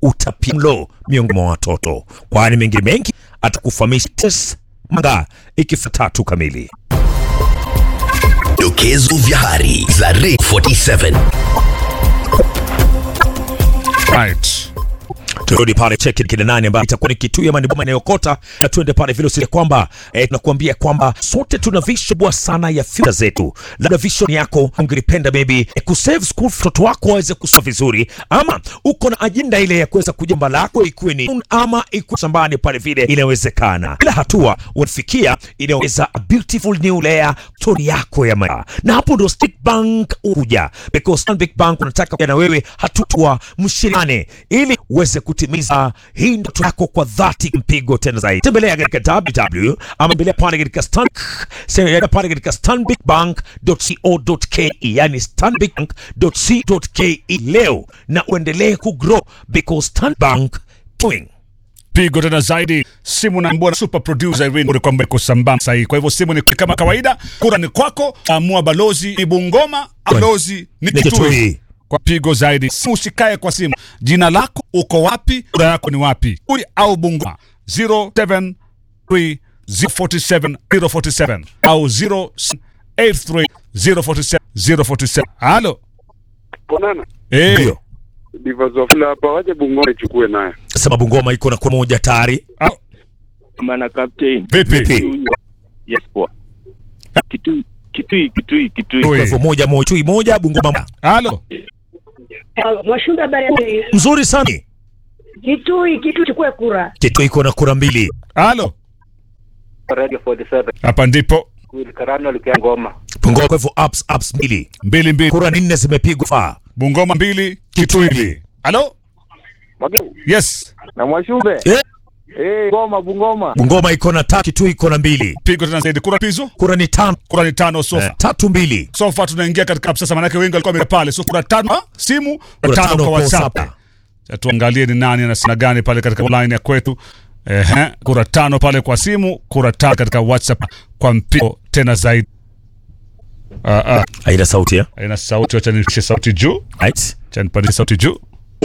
utapiamlo miongoni mwa watoto, kwani mengine mengi atakufahamisha Tes Manga ikifika tatu kamili. Dokezo vya habari za Ray 47. Right. Turudi pale cheki kile nani ambaye itakuwa ni kitu ya maniboma inayokota na tuende pale vile usije kwamba eh, tunakuambia kwamba sote tuna vision kubwa sana ya future zetu. Labda vision yako ungelipenda maybe eh, kusave school mtoto wako aweze kusoma vizuri, ama uko na ajenda ile ya kuweza kujamba lako ikuwe ni ama ikuwe shambani pale vile, inawezekana. Kila hatua unafikia inaweza a beautiful new layer story yako ya maisha, na hapo ndo Stick Bank huja because Stanbic Bank unataka kuja na wewe hatua mshirikane ili uweze kutimiza hii ndoto yako kwa dhati, mpigo tena zaidi. Tembelea katika www ama tembelea pale katika stan sema pale katika stanbicbank.co.ke, yani stanbicbank.co.ke leo, na uendelee kugrow because Stanbic Bank doing pigo tena zaidi simu na mbona super producer Irene kwamba iko sambamba sahihi. Kwa hivyo simu ni kama kawaida, kura ni kwako, amua balozi ni Bungoma, balozi ni Ni Kitui. Kitui. Kwa pigo zaidi, simu usikae kwa simu, jina lako, uko wapi, kura yako ni wapi, Kitui au Bungoma 073 047 047 au 083 047 047. Halo Ponana. eh, ndio Divazofula hapa waje Bungoma ichukue naye. sababu ngoma iko na kwa moja tayari. au- Mana captain. vipi Vipi? Yes poa. Kitui kitui kitui kitui. Oi. Kwa hivyo moja moja chui moja Bungoma Halo Mwashumba habari ya Kitui. mzuri sana. Kitui, Kitui chukue kura. Kitu iko na kura mbili. halo, Radio 47. hapa ndipo Karano likia ngoma. Bungoma kwa hivyo ups ups mbili. mbili mbili, Kura nne zimepigwa faa. Bungoma mbili, Kitui mbili. Halo Mwalimu yes, na Mwashumbe. Eh, Eh, Goma Bungoma. Bungoma iko na tatu, Kitui iko na mbili. pigo tena zaidi, kura pizo, Kura ni tano, kura ni tano sofa eh, tatu mbili. sofa tunaingia katika sasa, manake wengi walikuwa wamepale pale, so kura tano ah, simu kura Kura tano tano kwa kwa WhatsApp. WhatsApp. Sasa tuangalie ni nani anasema gani pale katika line ya kwetu. Ehe, kura tano pale kwa simu, kura tano katika WhatsApp kwa mpigo tena zaidi. Ah, ah, Haina sauti ya. haina sauti, acha nishie sauti juu, Right? acha nipandishe sauti juu.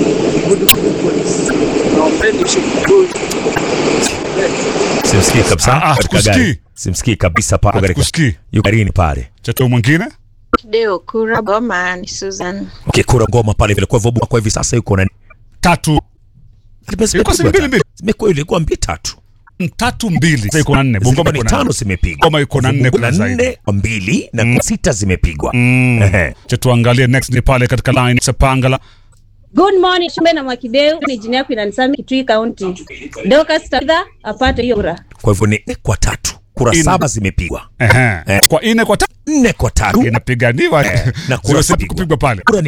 Simsikii kabisa. Ah, ah, katika tukusikii. gari. Simsikii kabisa pale katika. Hatukusikii. Yuko garini pale. Cha tu mwingine Deo kura Goma ni Susan. Okay, kura ngoma pale vile kwa hivyo Bungoma kwa hivi sasa yuko na tatu Ilikuwa si mbili mbili. Zimekuwa ilikuwa mbili tatu. tatu mbili, sasa iko na nne. Bungoma Zilikuwa ni iko na tano nne. zimepigwa. Bungoma iko na nne, Kuna kuna zaidi. nne kwa mbili na kuna sita zimepigwa. Mm. Ehe. Cha tuangalie next ni pale katika line Sapangala. Good morning, Shumbe na Mwakideu. Ni jina yako inanisami Kitui County. Dorcas Tadha apate hiyo kura. Kwa hivyo ni nne kwa tatu. Kura Ine. saba zimepigwa. Ehe. Eh. Kwa ine kwa tatu Nne kwa tatu. inapiganiwa na kura Zero sita zimepigwa. kupigwa pale. Kura